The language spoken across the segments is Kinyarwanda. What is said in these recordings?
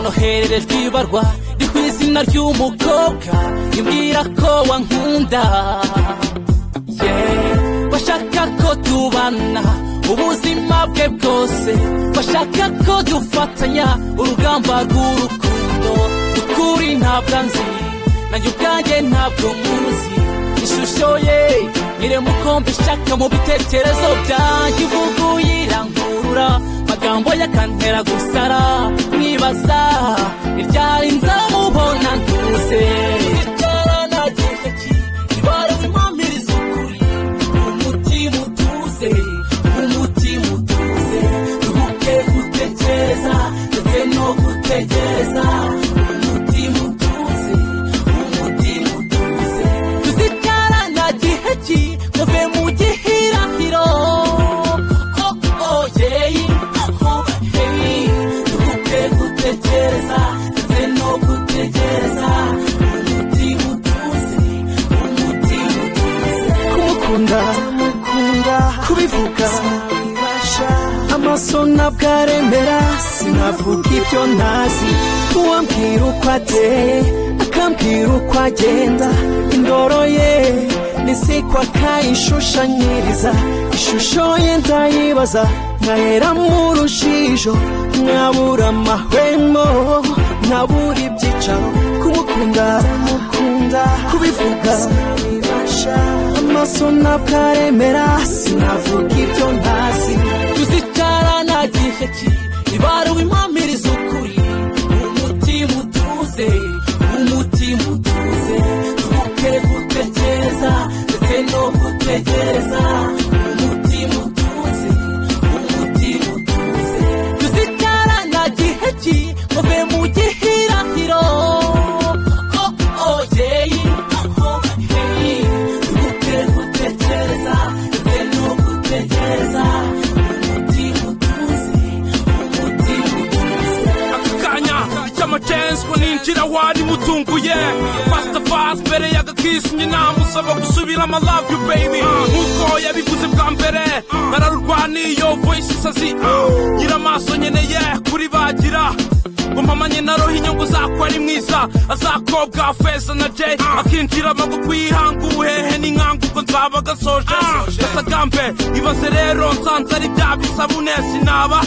duhererejwe ibarwa ni ku izina ry'umukobwa imbwira ko wankunda yeee bashaka ko tubana ubuzima bwe bwose bashaka ko dufatanya urugamba rw'urukundo ukuri ntabwo nzi nanjye ubwanjye ntabwo muzi ishusho ye irema uko mbishaka mu bitekerezo byanjye ivuga uyirangurura amagambo ye akantera gusara mwibaza iryari nzamubona ntuze ibyaranagije ki ibara wimpamiriza ukuri umutima utuze umutima utuze ruhuke gutekereza ndetse no gutegereza umutima utuze umutima utuze tuzibyarana gihe ki muve mu gihirahiro oh, oh, yeah, oh, hey. ruhuke gutekereza ndetse no gutegereza umutima utuze umutima utuze kumukunda kubivuga amaso ntabwo aremera sinavuga ibyo ntazi uwambwira uko ateye akambwira uko agenda indoro ye nisiko akayishushanyiriza ishusho ye ndayibaza nkahera mu rujijo nkabura amahwemo nkabura ibyicaro kumukunda kubivuga amaso ntabwo aremera sinavuga ibyo ntazi tuzicarana gihe ki ibaruwe impamiriza ukuri umutima utuze umutima utuze tuke gutekereza ndetse no gutegereza umutima utuze umutima utuze tuzicarana gihe ki muve mu gihirahiro oh, oh, yeah, oh, hey. tuke gutekereza ndetse no gutegereza umutima utuze umutima utuze aka kanya icy'amacenswe ninjira wari mutunguye fasita fasi mbere y'agakisi nyina musaba gusubira ama love you baby nk'uko yabivuze bwa mbere nararurwaniye voice isazi ngira amaso nkeneye kuri bagira ngo mama nyina aroha inyungu zako ari mwiza azakobwa feza na jay akinjira amaboko yihanga ubuhehe n'inkanga ubwo nzaba agasoje gasagambe ibaze rero nsanze ari bya bisabune sinaba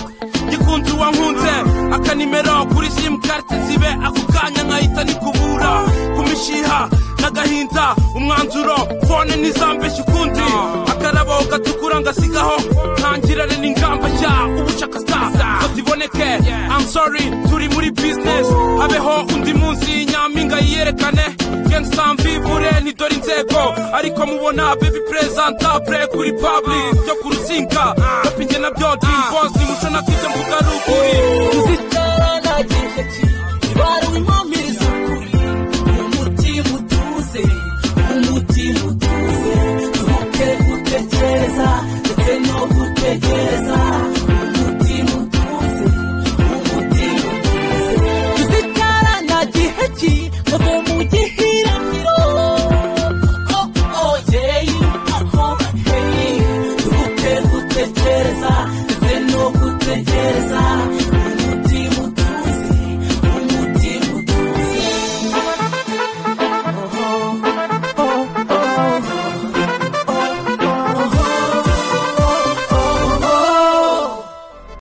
gikunze uwankunze akanimero kuri simukarte zibe ako kanya nkahita nikubura ku mishiha n'agahinda umwanzuro fone ntizambeshye ukundi akarabo gatukura ngasigaho ntangirane n'ingamba nshya ubucakasa fata iboneke I'm sorry turi muri business habeho undi munsi nyampinga yiyerekane gangsta mvivure ntidore inzego ariko mubona baby presentable kuri public byo ku ruzinga rapinge nabyo dream boss ni muco na kujya mvuga ruguru tuzicarana gihe ki ibaruwe impamiriza ukuri umutima utuze umutima utuze tuke gutekereza ndetse no gutegereza umutima utuze umutima utuze tuzicarana gihe ki muve mu gihirahiro oh, oh, yeah, oh, hey. tuke gutekereza ndetse no gutegereza